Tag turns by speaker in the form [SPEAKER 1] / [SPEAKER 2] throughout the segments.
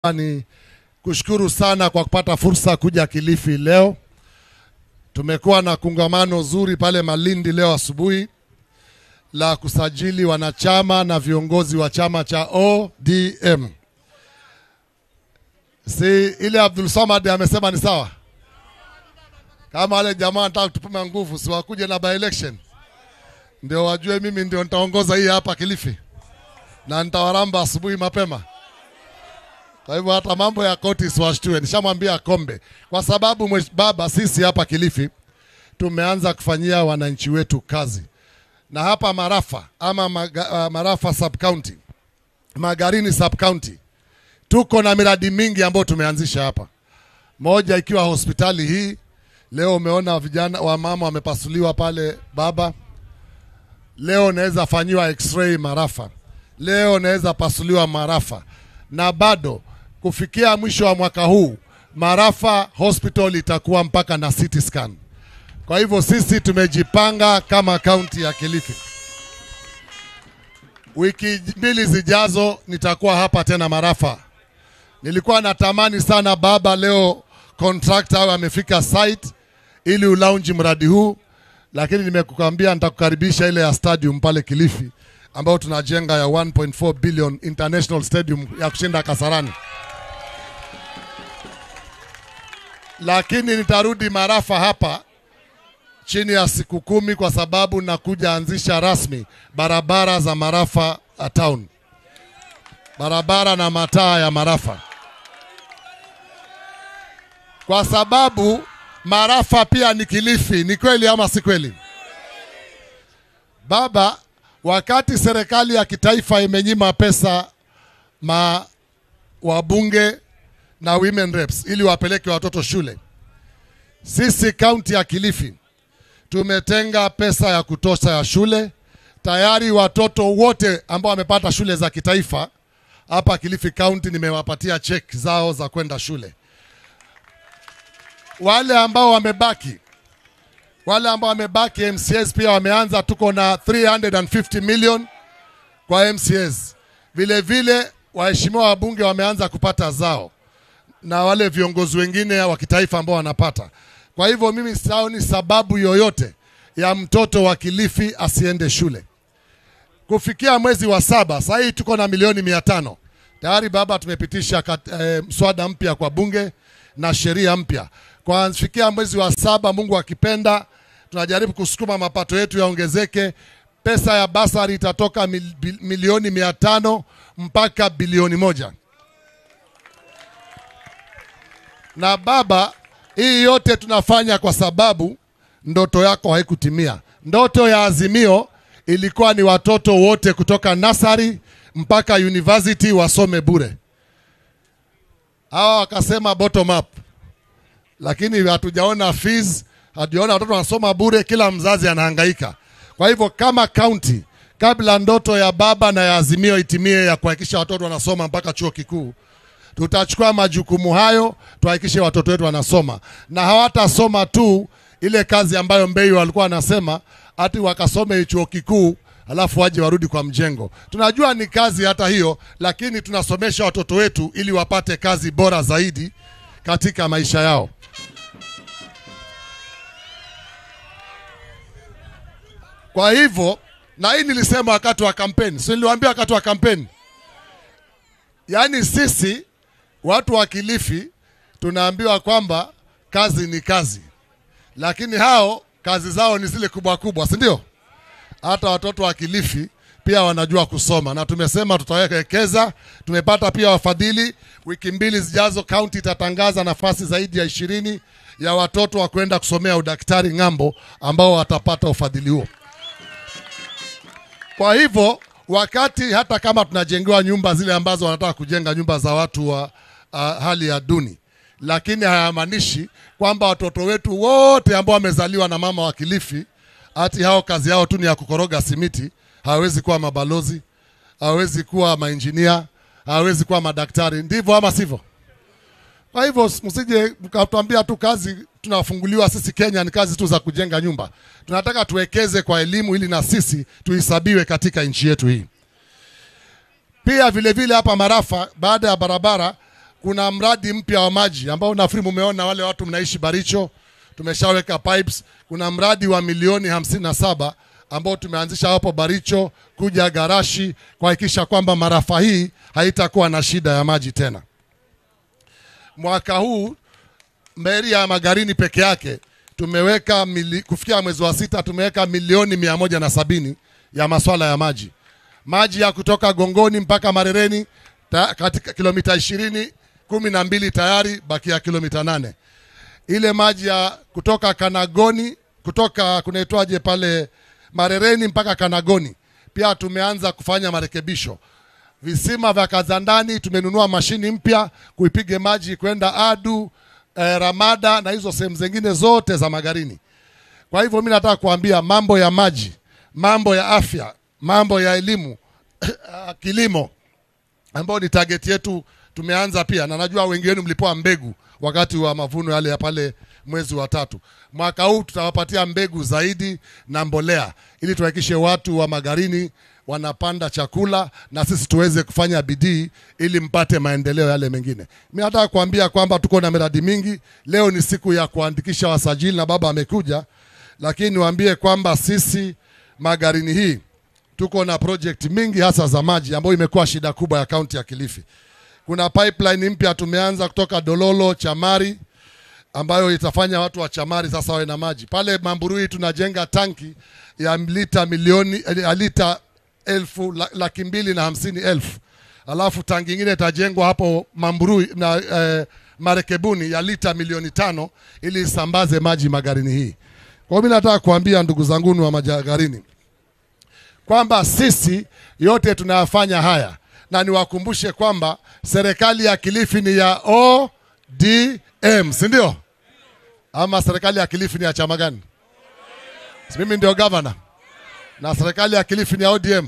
[SPEAKER 1] Ni kushukuru sana kwa kupata fursa kuja Kilifi leo. Tumekuwa na kongamano zuri pale Malindi leo asubuhi la kusajili wanachama na viongozi wa chama cha ODM. Si ile Abdul Samad amesema ni sawa? Kama wale jamaa wanataka kutupima nguvu, si wakuje na by election ndio wajue mimi ndio nitaongoza hii hapa Kilifi na nitawaramba asubuhi mapema. Kwa hivyo hata mambo ya koti siwashtue, nishamwambia Kombe, kwa sababu mwesh, baba, sisi hapa Kilifi tumeanza kufanyia wananchi wetu kazi, na hapa Marafa ama maga, uh, Marafa sub county, Magarini sub county, tuko na miradi mingi ambayo tumeanzisha hapa, moja ikiwa hospitali hii. Leo umeona vijana wa mama wamepasuliwa pale baba. Leo naweza fanyiwa x-ray Marafa, leo naweza pasuliwa Marafa, na bado kufikia mwisho wa mwaka huu Marafa Hospital itakuwa mpaka na CT scan. Kwa hivyo sisi tumejipanga kama kaunti ya Kilifi. Wiki mbili zijazo nitakuwa hapa tena Marafa. Nilikuwa natamani sana baba, leo contractor amefika site ili ulaunji mradi huu, lakini nimekukwambia nitakukaribisha ile ya stadium pale Kilifi ambayo tunajenga ya 1.4 billion international stadium ya kushinda Kasarani. Lakini nitarudi Marafa hapa chini ya siku kumi kwa sababu nakuja anzisha rasmi barabara za Marafa uh, town, barabara na mataa ya Marafa, kwa sababu Marafa pia ni Kilifi. Ni kweli ama si kweli, baba? Wakati serikali ya kitaifa imenyima pesa ma wabunge na women reps ili wapeleke watoto shule, sisi kaunti ya Kilifi tumetenga pesa ya kutosha ya shule. Tayari watoto wote ambao wamepata shule za kitaifa hapa Kilifi kaunti nimewapatia check zao za kwenda shule. Wale ambao wamebaki wale ambao wamebaki MCAs pia wameanza, tuko na 350 million kwa MCAs. Vile vile waheshimiwa wabunge wameanza kupata zao na wale viongozi wengine wa kitaifa ambao wanapata. Kwa hivyo mimi sioni sababu yoyote ya mtoto wa Kilifi asiende shule. Kufikia mwezi wa saba, sasa hii tuko na milioni mia tano tayari baba, tumepitisha kat, eh, mswada mpya kwa bunge na sheria mpya kwa kufikia mwezi wa saba, Mungu akipenda, tunajaribu kusukuma mapato yetu yaongezeke. Pesa ya basari itatoka mil, milioni mia tano mpaka bilioni moja. Na baba, hii yote tunafanya kwa sababu ndoto yako haikutimia. Ndoto ya Azimio ilikuwa ni watoto wote kutoka nasari mpaka university wasome bure. Hawa wakasema bottom up lakini hatujaona fees, hatujaona watoto wanasoma bure, kila mzazi anahangaika. Kwa hivyo kama county, kabla ndoto ya baba na ya Azimio itimie ya kuhakikisha watoto wanasoma mpaka chuo kikuu, tutachukua majukumu hayo, tuhakikishe watoto wetu wanasoma, na hawatasoma tu ile kazi ambayo Mbei walikuwa wanasema ati wakasome chuo kikuu alafu waje warudi kwa mjengo. Tunajua ni kazi hata hiyo, lakini tunasomesha watoto wetu ili wapate kazi bora zaidi katika maisha yao. Kwa hivyo, na hii nilisema wakati wa kampeni, si niliwaambia wakati wa kampeni, yaani sisi watu wa Kilifi tunaambiwa kwamba kazi ni kazi, lakini hao kazi zao ni zile kubwa kubwa, si ndio? Hata watoto wa Kilifi pia wanajua kusoma na tumesema tutawekeza. Tumepata pia wafadhili. Wiki mbili zijazo, kaunti itatangaza nafasi zaidi ya ishirini ya watoto wa kwenda kusomea udaktari ng'ambo, ambao watapata ufadhili huo. Kwa hivyo, wakati hata kama tunajengewa nyumba zile ambazo wanataka kujenga nyumba za watu wa uh, hali ya duni, lakini hayamaanishi kwamba watoto wetu wote ambao wamezaliwa na mama wa Kilifi ati hao kazi yao tu ni ya kukoroga simiti hawezi kuwa mabalozi, hawezi kuwa mainjinia, hawezi kuwa madaktari. Ndivyo ama sivyo? Kwa hivyo msije mkatuambia tu kazi tunafunguliwa sisi Kenya ni kazi tu za kujenga nyumba. Tunataka tuwekeze kwa elimu ili na sisi tuhesabiwe katika nchi yetu hii. Pia vile vile hapa Marafa, baada ya barabara kuna mradi mpya wa maji ambao nafikiri mumeona wale watu mnaishi Baricho, tumeshaweka pipes. Kuna mradi wa milioni hamsini na saba ambao tumeanzisha hapo Baricho kuja Garashi kuhakikisha kwamba marafa hii haitakuwa na shida ya maji tena. Mwaka huu meri ya Magarini peke yake tumeweka mili, kufikia mwezi wa sita tumeweka milioni mia moja na sabini ya maswala ya maji maji ya kutoka Gongoni mpaka Marereni ta, katika kilomita ishirini kumi na mbili tayari, bakia kilomita nane. Ile maji ya kutoka Kanagoni kutoka kunaitwaje pale Marereni mpaka Kanagoni pia tumeanza kufanya marekebisho. Visima vya Kazandani tumenunua mashini mpya kuipige maji kwenda Adu eh, Ramada na hizo sehemu zingine zote za Magarini. Kwa hivyo mimi nataka kuambia mambo ya maji, mambo ya afya, mambo ya elimu, kilimo ambao ni target yetu tumeanza pia, na najua wengi wenu mlipewa mbegu wakati wa mavuno yale ya pale mwezi wa tatu. Mwaka huu tutawapatia mbegu zaidi na mbolea ili tuhakikishe watu wa Magarini wanapanda chakula na sisi tuweze kufanya bidii ili mpate maendeleo yale mengine. Mimi nataka kuambia kwamba tuko na miradi mingi. Leo ni siku ya kuandikisha wasajili na baba amekuja, lakini niwaambie kwamba sisi Magarini hii tuko na project mingi hasa za maji ambayo imekuwa shida kubwa ya kaunti ya Kilifi. Kuna pipeline mpya tumeanza kutoka Dololo Chamari ambayo itafanya watu wa Chamari sasa wawe na maji. Pale Mamburui tunajenga tanki ya lita milioni ya lita elfu la- laki mbili na hamsini elfu alafu tanki ingine itajengwa hapo Mamburui na eh, Marekebuni ya lita milioni tano ili isambaze maji Magarini hii. Kwa hiyo mimi nataka kuambia ndugu zanguni wa Magarini kwamba sisi yote tunayafanya haya, na niwakumbushe kwamba serikali ya Kilifi ni ya ODM, si ndio? Ama serikali ya Kilifi ni ya chama gani? Si mimi ndio gavana na serikali ya Kilifi ni ya ODM.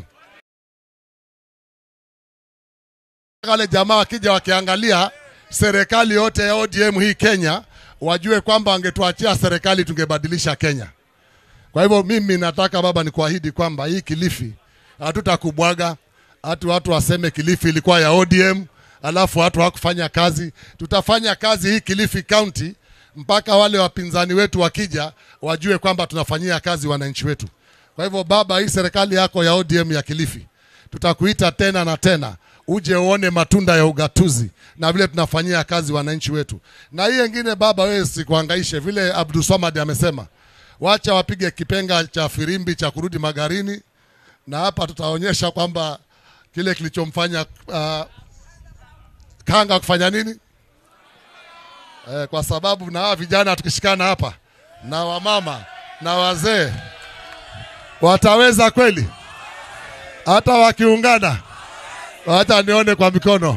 [SPEAKER 1] Wale jamaa wakija wakiangalia serikali yote ya ODM hii Kenya, wajue kwamba wangetuachia serikali tungebadilisha Kenya. Kwa hivyo mimi nataka baba, nikuahidi kwamba hii Kilifi hatutakubwaga, hatu watu waseme Kilifi ilikuwa ya ODM alafu watu hawakufanya kazi. Tutafanya kazi hii Kilifi County mpaka wale wapinzani wetu wakija wajue kwamba tunafanyia kazi wananchi wetu. Kwa hivyo baba, hii serikali yako ya ODM ya Kilifi tutakuita tena na tena uje uone matunda ya ugatuzi na vile tunafanyia kazi wananchi wetu. Na hii ingine baba, wewe sikuhangaishe, vile Abdulswamad amesema, wacha wapige kipenga cha firimbi cha kurudi Magarini, na hapa tutaonyesha kwamba kile kilichomfanya uh, Kanga kufanya nini eh, kwa sababu na hawa vijana tukishikana hapa na wamama na wazee wataweza kweli, hata wakiungana hata nione kwa mikono.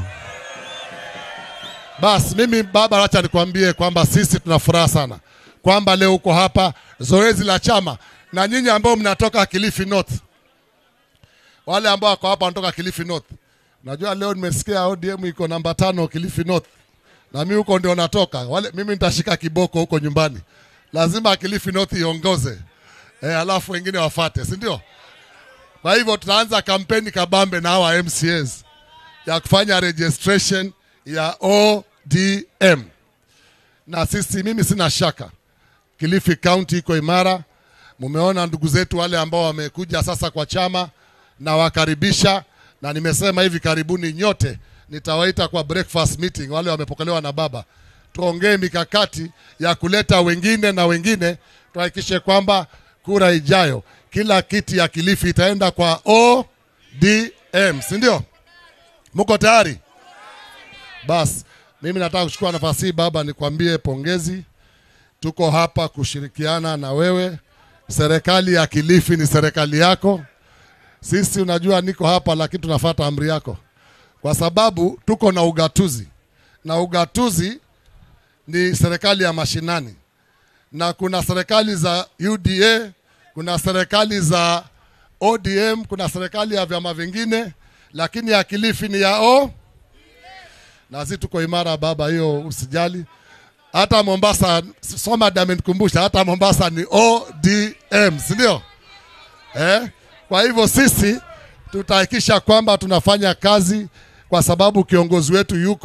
[SPEAKER 1] Basi mimi baba, acha nikwambie kwamba sisi tuna furaha sana kwamba leo uko hapa zoezi la chama, na nyinyi ambao mnatoka Kilifi North, wale ambao wako hapa wanatoka Kilifi North, najua leo nimesikia ODM iko namba tano Kilifi North, na mimi huko ndio natoka. Wale mimi nitashika kiboko huko nyumbani, lazima Kilifi North iongoze eh, alafu wengine wafate, si ndio? Kwa hivyo tutaanza kampeni kabambe na hawa MCAs ya kufanya registration ya ODM, na sisi, mimi sina shaka Kilifi County iko imara. Mumeona ndugu zetu wale ambao wamekuja sasa kwa chama na wakaribisha, na nimesema hivi karibuni nyote nitawaita kwa breakfast meeting, wale wamepokelewa na baba, tuongee mikakati ya kuleta wengine na wengine, tuhakikishe kwamba kura ijayo kila kiti ya Kilifi itaenda kwa ODM, si ndio? Mko tayari? Basi mimi nataka kuchukua nafasi hii baba, nikwambie pongezi. Tuko hapa kushirikiana na wewe. Serikali ya Kilifi ni serikali yako. Sisi unajua, niko hapa lakini tunafuata amri yako, kwa sababu tuko na ugatuzi, na ugatuzi ni serikali ya mashinani, na kuna serikali za UDA, kuna serikali za ODM, kuna serikali ya vyama vingine, lakini ya Kilifi ni ya O na sisi tuko imara baba, hiyo usijali. Hata Mombasa, Somad amenikumbusha, hata Mombasa ni ODM, si ndio? Eh? Kwa hivyo sisi tutahakikisha kwamba tunafanya kazi, kwa sababu kiongozi wetu yuko.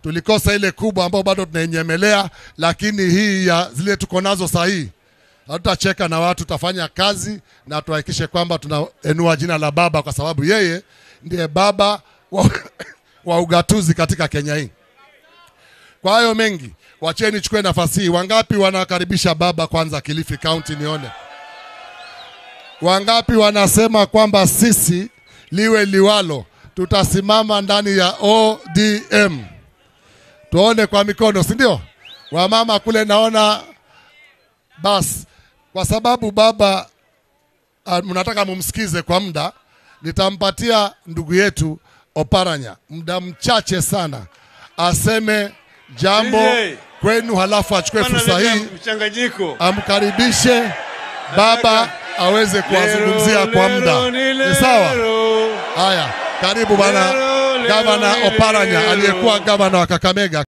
[SPEAKER 1] tulikosa ile kubwa ambayo bado tunainyemelea, lakini hii ya zile tuko nazo sahihi hatutacheka na watu, tutafanya kazi na tuhakikishe kwamba tunaenua jina la Baba, kwa sababu yeye ndiye baba wa, wa ugatuzi katika Kenya hii. Kwa hayo mengi, wacheni chukue nafasi hii. Wangapi wanakaribisha baba kwanza Kilifi County? Nione wangapi wanasema kwamba sisi liwe liwalo, tutasimama ndani ya ODM. Tuone kwa mikono, si ndio? Wamama kule naona basi kwa sababu baba uh, mnataka mumsikize kwa muda, nitampatia ndugu yetu Oparanya muda mchache sana aseme jambo
[SPEAKER 2] DJ.
[SPEAKER 1] kwenu, halafu achukue
[SPEAKER 2] Bwana
[SPEAKER 1] fursa
[SPEAKER 2] leta
[SPEAKER 1] hii
[SPEAKER 2] mchanganyiko.
[SPEAKER 1] amkaribishe baba aweze kuwazungumzia kwa muda. Ni sawa? Haya, karibu bwana
[SPEAKER 2] Lero, lero,
[SPEAKER 1] gavana
[SPEAKER 2] lero,
[SPEAKER 1] Oparanya
[SPEAKER 2] lero.
[SPEAKER 1] aliyekuwa gavana wa Kakamega.